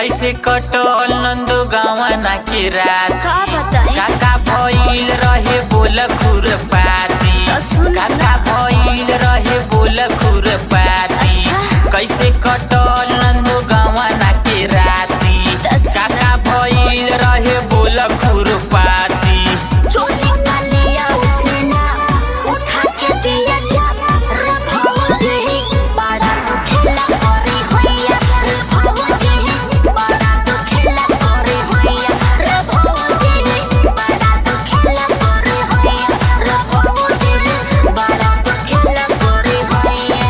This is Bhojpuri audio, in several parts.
कैसे कटल नंदो गावना के रात का बताई काका भइल रहे बोल खुर पाती तो सुन ना। काका भइल रहे बोल खुर पाती अच्छा। कैसे कटल नंदो गावना के राती तो सुन काका भइल रहे बोल खुर पाती चोली का लिया उसने ना उठा के दिया जब रे भौजी बड़ा तो खेला करे होइया रे भौजी बड़ा तो खेला करे होइया रे भौजी बड़ा तो खेला करे होइया रे भौजी बड़ा तो खेला करे होइया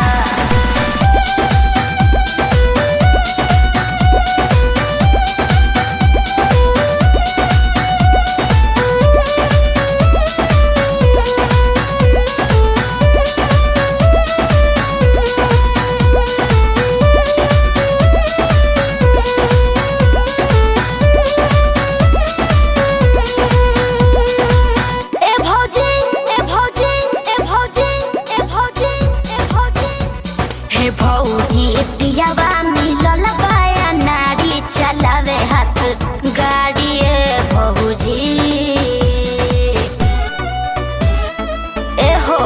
ए भौजी ए भौजी ए भौजी ए भौजी ए भौजी हे भौजी पियावा मिलल बाया नारी चलावे हाथ गाड़ी ए भौजी ए हो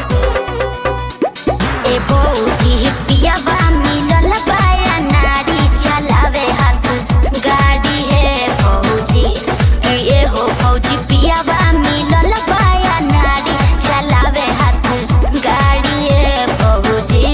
ए भौजी पियावा मिलल बाया नारी चलावे हाथ गाड़ी ए भौजी ए हो भौजी पियावा मिलल बाया नारी चलावे हाथ गाड़ी ए भौजी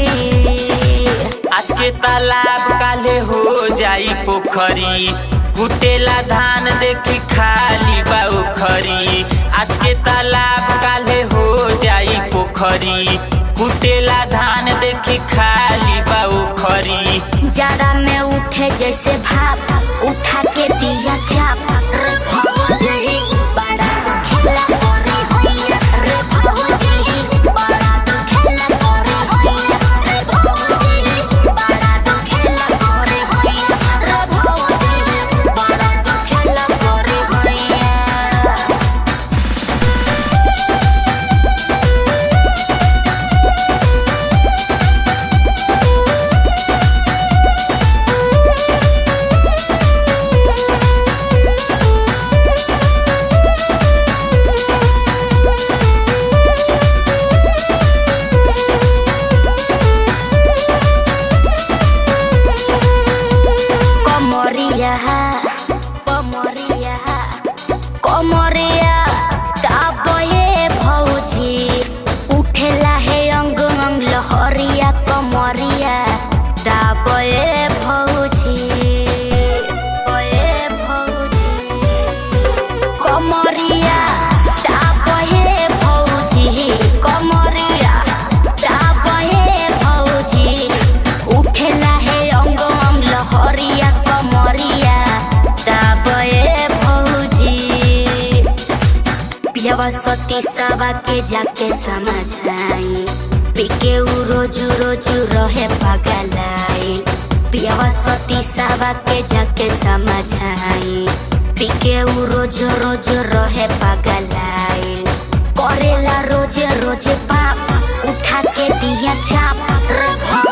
आज के तालाब काले हो जाई पोखरी कुटेला धान देखी खाली बा उखरी आज के तालाब काले हो जाई पोखरी कुटेला धान देखी खाली बा उखरी जाड़ा में उठे जैसे भाप उठा के दिया चाप रे भौजी बड़ा तो खेला करे होइया रे भौजी बड़ा तो खेला करे होइया रे भौजी बड़ा तो खेला करे होइया रे भौजी बड़ा तो खेला करे होइया कमरिया कमरिया कमरिया दाबे भौजी उठेला हे अंग अंग लहरिया कमरिया दाबे भौजी ए भौजी कमरिया दाबे भौजी कमरिया दाबे भौजी उठेला हे अंग अंग लहरिया कमरिया दाबे भौजी पियावा सती सावा के जाके समझाई पिके उ रोजू रोजू रहे पगलाई पियावा सती सावा के जाके समझाई पिके उ रोज रोज रहे पगलाई करेला रोजे रोजे पाप उठा के दिया चाप रे भौ